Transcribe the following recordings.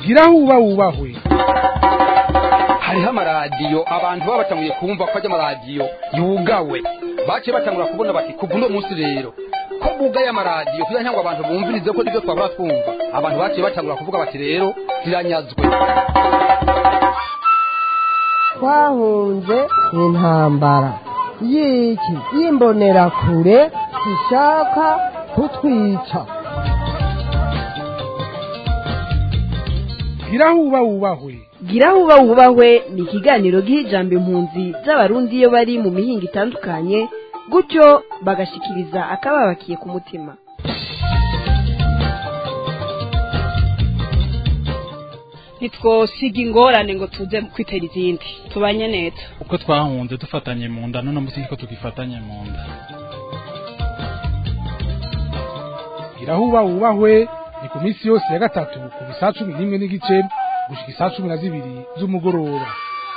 gira huba wubahwe hariho amaradiyo abantu baba batanguye kumva ko ajya amaradiyo yugawe baciye batangura kubona bati kuva uno munsi rero ko bugaye amaradiyo kugira ngo abantu bumvirize ko nibyo twabura twumva abantu baciye batangura kuvuga bati rero ziranyazwe twahunze intambara y'iki y'imbonerakure zishaka kutwica gira huba wubahwe gira huba wubahwe ni ikiganiro giha ijambo impunzi z'abarundi iyo bari mu mihinga itandukanye gutyo bagashikiriza akababakiye ku mutima ntitwosiga ingorane ngo tuze kwitera izindi tubanye neza uko twahunze dufatanye mu nda none munsi niko tugifatanye mu nda gira huba wubahwe ni ku minsi yose ya gatatu kuva isaa cumi n'imwe n'igice gushika isaa cumi na zibiri z'umugoroba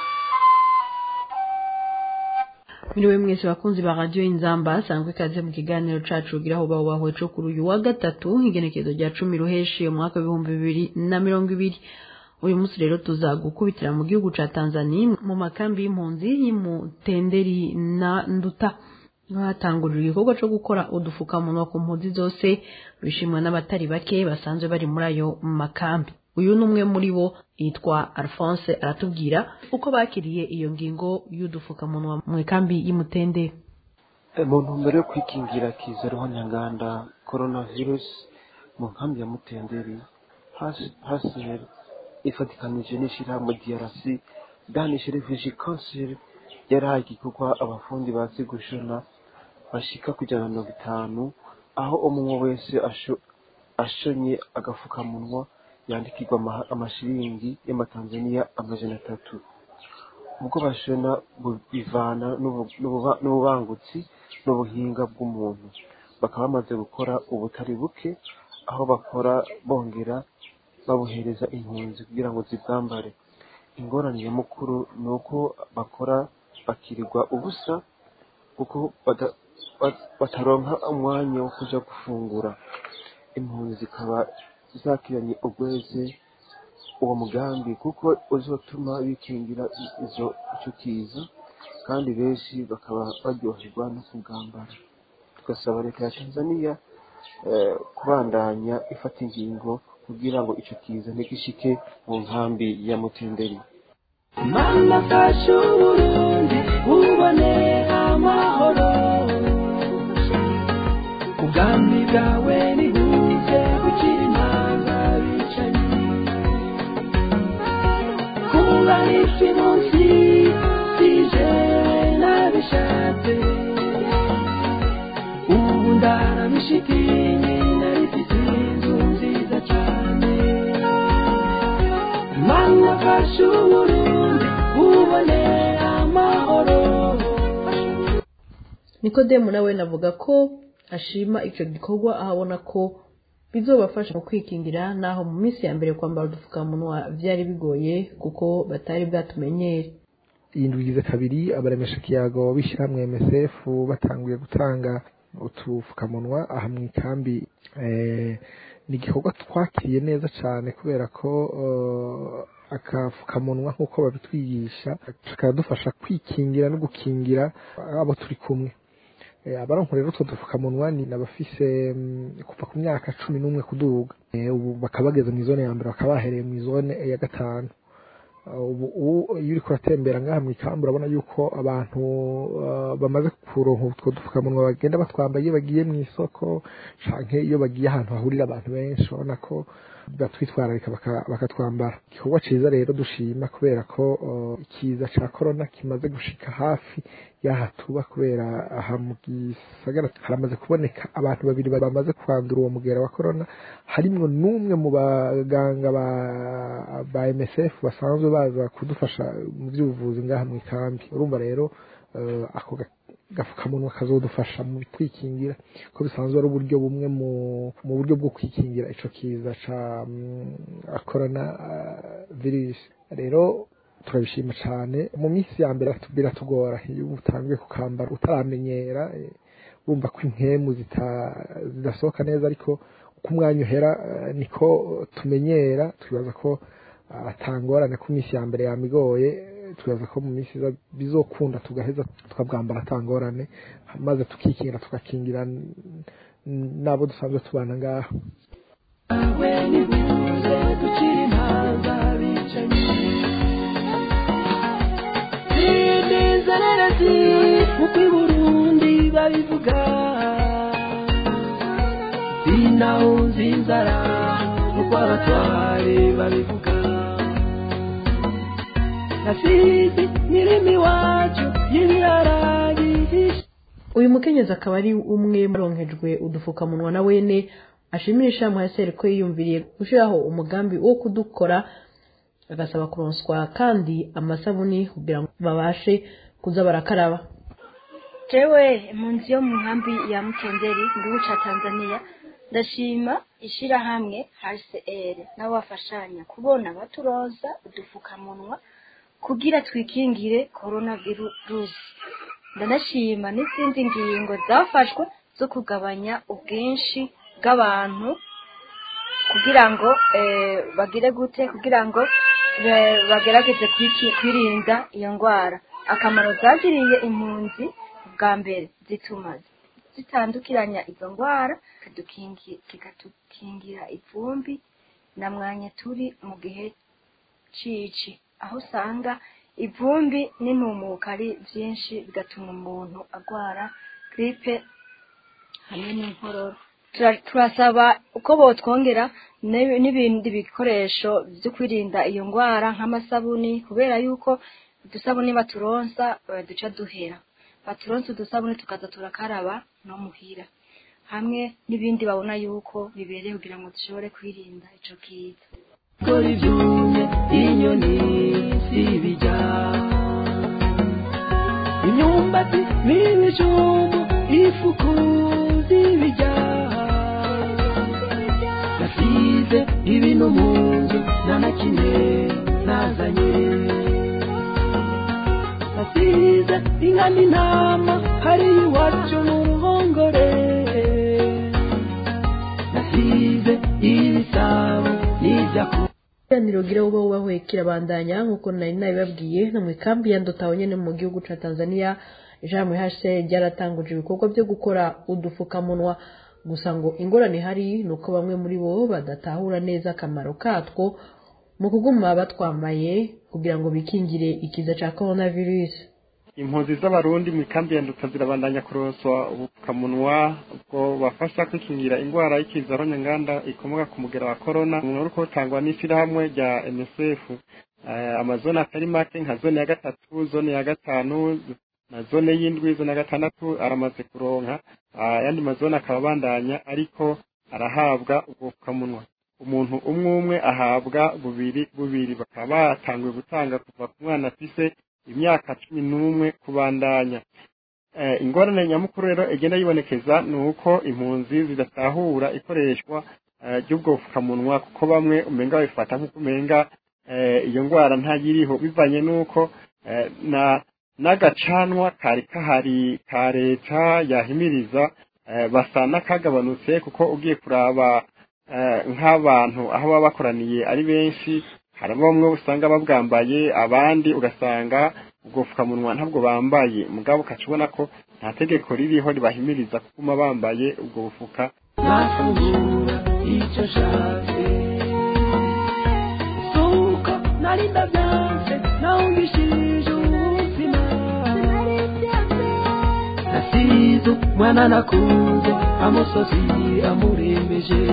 Miriwe mwese bakunzi ba radio Inzamba sangwe kaze mu kiganiro cacu gira aho baho baho cyo kuri uyu wa gatatu igenekezo rya 10 ruheshi mu mwaka wa 2020 uyu munsi rero tuzagukubitira mu gihugu ca Tanzania mu makambi y'impunzi y'imutenderi na nduta hatangurira igikorwa cyo gukora udufukamunwa ku mpunzi zose bishimwa n'abatari bake basanzwe bari muri ayo makambi uyu ni umwe muri bo yitwa alphonse aratubwira uko bakiriye iyo ngingo y'udufukamunwa mu ikambi y'umutende mu ntumbero yo kwikingira kiza roho nyanganda coronavirus mu nkambi ya mutenderi haseri ifatikanije n'ishyirahamwe drc danish refugee council yarahaye igikorwa abafundi bazi gushona bashika ku ijana na mirongo itanu aho umwe wese ashonye agafukamunwa yandikirwa amashiringi y'amatanzaniya amajana atatu ubwo bashona bivana n'ububangutsi n'ubuhinga bw'umuntu bakaba bamaze gukora ubutari buke aho bakora bongera babuhereza impunzi kugira ngo zibwambare ingorane nyamukuru ni uko bakora bakirirwa ubusa kuko bataronka umwanya wo kuja gufungura impunzi zikaba zakiranye ubweze uwo mugambi kuko uzotuma bikingira izo ico kiza kandi benshi bakaba baryoherwa no kubwambara tugasaba leta ya tanzania kubandanya ifata ingingo kugira ngo ico kiza ntigishike mu nkambi ya mutenderi mama fasha uburundi bubone amahoro ubwami bwawe nibuze gukira impanga bicanyi kungana isi munsi sije nabishatse ubu ndarabishitinye narifite inzu nziza cyane mana fasha uburundi bubone amahoro nikodemu nawe navuga ko ashima icyo gikorwa aho abona ko bizobafasha mu kwikingira naho mu minsi ya mbere kwambara udupfukamunwa byari bigoye kuko batari bwatumenyere iyi ndwigize kabiri abaremesha kiyago b'ishyirahamwe msf batanguye gutanga utupfukamunwa aha mu ikambi ni igikorwa twakiriye neza cyane kubera ko akafukamunwa nk'uko babitwigisha kakadufasha kwikingira no gukingira abo turi kumwe abaronko rero utwo dupfukamunwa ni abafise kuva ku myaka cumi n'umwe kuduga ubu bakaba bageze mu izone ya mbere bakaba bahereye mu izone ya gatanu ubu iyo uri kuratembera ngaha mu ikambi urabona yuko abantu bamaze kuronka utwo dupfukamunwa bagenda batwambaye iyo bagiye mu isoko canke iyo bagiye ahantu hahurira abantu benshi urabona ko batwitwararika bakatwambara igikorwa ciza rero dushima kubera ko ikiza ca korona kimaze gushika hafi y'aha tuba kubera aha mu gisagara haramaze kuboneka abantu babiri bamaze kwandura uwo mugera wa korona harimwo n'umwe mu baganga ba MSF basanzwe baza kudufasha mu by'ubuvuzi ngaha mu ikambi urumva rero ako gafukamunwa kazodufasha mu kwikingira ko bisanzwe ari uburyo bumwe mu buryo bwo kwikingira ico kiza ca corona virus rero turabishima cyane mu minsi ya mbere biratugora iyo utangiye kukambara utaramenyera wumva ko impemu zidasohoka neza ariko uko umwanya uhera eh, niko tumenyera twibaza ko atangorane ko iminsi ya mbere yamigoye twibaza ko mu minsi iza bizokunda tugaheza tukabwambara atangorane maze tukikingira tugakingira n- n- n'abo dusanzwe tubana ngaha we nibuze dukira impanga bicanyi n'inzererezi nk'uko i burundi babivuga sinawunze inzara nk'uko abatware babivuga nasizi mirimo iwacu y'ibiraragihishe uyu mukenyezi akaba ari umwe muronkejwe udufukamunwa na wene ashimisha muhaseri ko yiyumviriye gushyiraho umugambi wo kudukora agasaba kuronswa kandi amasabuni kugira ngo babashe kuza barakaraba jewe impunzi yo mu nkambi ya mutenderi mu gihugu ca tanzania ndashima ishirahamwe hcr nabo bafashanya kubona baturoza udufukamunwa kugira twikingire corona virusi ndanashima n'izindi ngingo zafashwe zo kugabanya ubwinshi bw'abantu kugira ngo eh, bagire gute kugira ngo eh, bagerageze kwiki- kwirinda iyo ndwara akamaro zagiriye impunzi bwa mbere zituma zitandukiranya izo ndwara zikadukingi- zikatukingira ivumbi na mwanya turi mu gihe cici aho usanga ivumbi n'intumuka ari byinshi bigatuma umuntu agwara gripe hamwe n'inkorora Tura- turasaba uko botwongera n'ib- n'ibindi bikoresho byo kwirinda iyo ndwara nk'amasabuni kubera yuko udusabuni baturonsa eh, duca duhera baturonsa udusabuni tukaza turakaraba no muhira hamwe n'ibindi babona yuko bibereye kugira ngo dushobore kwirinda ico kiza kora ibyumye inyoni zibijya imyumbati n'ibijumbu ifuku zibijya nasize ibintu mu nzu nta na kimwe nazanye nasize inka n'intama hariya iwacu mu ruhongore nasize ibisabo n'ibyaku ikiganiro gira uba wubahwe kirabandanya nk'uko nari nabibabwiye no mu ikambi ya ndotaho nyene mu gihugu ca tanzania ijambo hse ryaratanguje ibikorwa byo gukora udufukamunwa gusa ngo ingorane ihari ni uko bamwe muri bo badatahura neza akamaro katwo mu kuguma batwambaye kugira ngo bikingire ikiza ca coronavirus impunzi z'abarundi mu ikambi ya nduta zirabandanya kuronswa ubupfukamunwa ubwo bafasha kwikingira indwara y'ikiza nyanganda ikomoka ku mugera wa korona umuntu uri kuwutangwa n'ishyirahamwe rya msf Eh, amazone atari make nka zone ya gatatu zone ya gatanu na zone y'indwi zone ya gatandatu aramaze kuronka Ah, ayandi mazone akaba abandanya ariko arahabwa ubwo bupfukamunwa umuntu umwe umwe ahabwa bubiri bubiri bakaba batanguye gutanga kuva ku mwana afise imyaka cumi n'umwe kubandanya eh, ingorane nyamukuru rero igenda yibonekeza ni uko impunzi zidatahura ikoreshwa eh, ry'ubwo bupfukamunwa kuko bamwe umenga babifata nk'uko umenga eh, iyo ndwara ntayiriho bivanye n'uko eh, na n'agacanwa kari kahari ka leta yahimiriza eh, basa n'akagabanutse kuko ugiye kuraba eh, nk'abantu aho baba bakoraniye ari benshi hari bamwe usanga babwambaye abandi ugasanga ubwo bupfukamunwa ntabwo bambaye mugabo ukaca ubona ko nta tegeko ririho ribahimiriza kuguma bambaye ubwo bufuka nafungura icyo nshatse suko nari ndabyanze nawungishije ubuzima nasize umwana nakunze amusozi amurembeje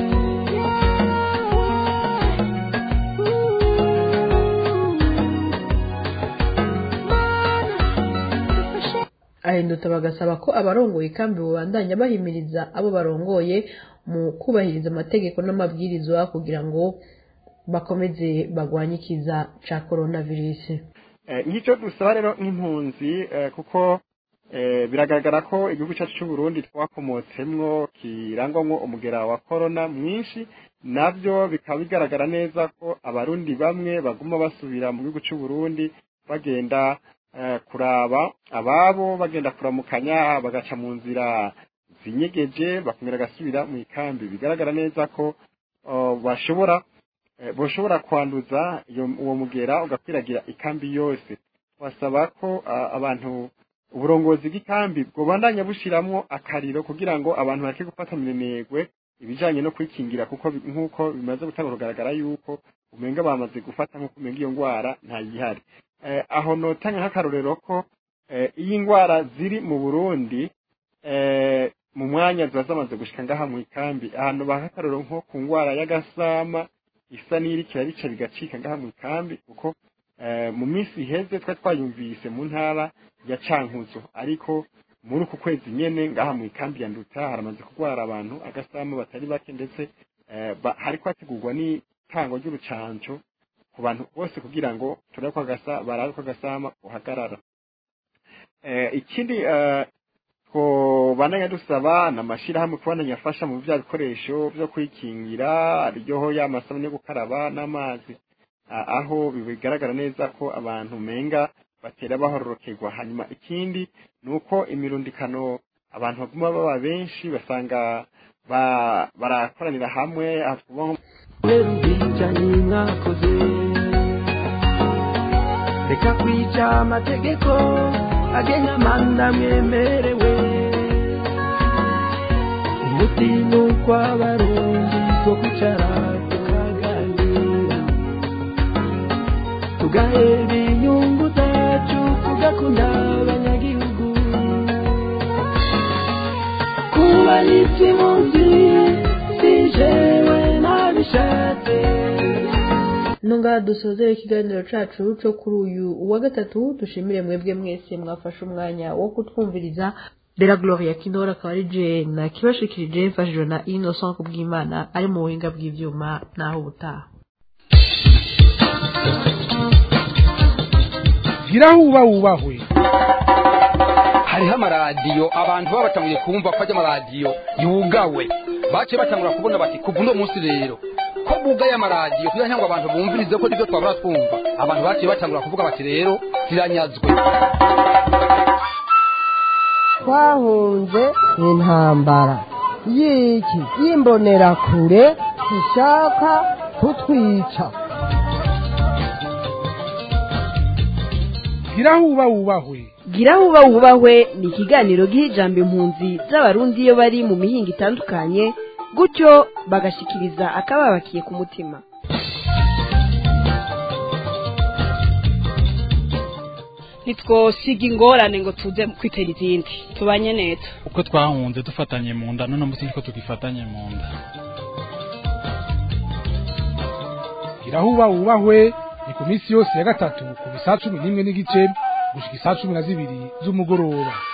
ahinduta bagasaba ko abarongoye kandi babandanya bahimiriza abo barongoye mu kubahiriza amategeko n'amabwirizwa kugira ngo bakomeze bagwanye ikiza ca coronavirus Eh, ngicyo dusaba rero nk'impunzi eh, kuko eh, biragaragara ko igihugu cyacu cy'u Burundi twakomotsemwo kirangwamwo umugera wa corona mwinshi nabyo bikaba bigaragara neza ko abarundi bamwe baguma basubira mu gihugu cy'u Burundi bagenda eh, kuraba ababo bagenda kuramukanya bagaca mu nzira zinyegeje bakongera bagasubira mu ikambi bigaragara neza ko uh, bashobora eh, boshobora kwanduza iyo uwo mugera ugakwiragira ikambi yose basaba ko uh, abantu uburongozi bw'ikambi bwobandanya bushiramwo akariro kugira ngo abantu bareke gufata minenegwe ibijanye no kwikingira kuko bi- nk'uko bimaze gutanga kugaragara yuko umenga bamaze gufata nk'uko umenga iyo ngwara ntayihari eh, aho notanga nk'akarorero ko eh, iyo ingwara ziri mu Burundi eh, mu mwanya ziba zamaze gushika ngaha mu ikambi ahantu baha akarorero nko ku ngwara y'agasama isa n'irikira bica bigacika ngaha mu ikambi kuko eh, mu minsi iheze twari twayumvise mu ntara ya Cankuzo ariko muri uku kwezi nyene ngaha mu ikambi ya Nduta haramaze kugwara abantu agasama batari bake ndetse eh, ba- hariko hategurwa n'itango ry'urucanco ku bantu bose kugira ngo turabe ko agasa barabe ko agasama uhagarara eh, ikindi eh, twobandanya dusaba n'amashirahamwe kubandanya afasha mu bya bikoresho byo kwikingira aryoho y'amasabune yo gukaraba n'amazi a- aho bigaragara neza ko abantu menga batera bahororokerwa hanyuma ikindi ni uko imirundikano abantu baguma baba benshi basanga ba- barakoranira hamwe aha twovuga nko kubera ubwicanyi mwakoze reka kwica amategeko agenga amanda mwemerewe umutima ukw'abarundi two kwicara tukaganira tugahera inyungu zacu tugakunda abanyagihugu kuba n'ikimunzi si jewe nabishatse nunga dusozere ikiganiro cacu co kuri uyu wa gatatu dushimire mwebwe mwese mwafashe umwanya wo kutwumviriza Bella Gloria Kindora akaba ari je na kibashikirije mfashijwe na Innocent Kubwimana ari mu buhinga bw'ivyuma naho ubutaha gira huba wubahwe hariho amaradiyo abantu baba batanguye kumva ko ajya amaradiyo yugawe baciye batangura kubona bati kuva uno munsi rero ko bugaye amaradiyo kugira ngo abantu bumvirize ko nibyo twabura twumva abantu baciye batangura kuvuga bati rero ziranyazwe twahunze intambara y'iki y'imbonerakure ishaka kutwica gira huba wubahwe gira huba wubahwe ni ikiganiro giha ijambo impunzi z'abarundi iyo bari mu mihinga itandukanye gutyo bagashikiriza akababakiye ku mutima ntitwosiga ingorane ngo tuze kwitera izindi tubanye neza uko twahunze dufatanye mu nda none munsi niko tugifatanye mu nda gira huba wubahwe ni ku minsi yose ya gatatu kuva isaa cumi n'imwe n'igice gushika isaa cumi na zibiri z'umugoroba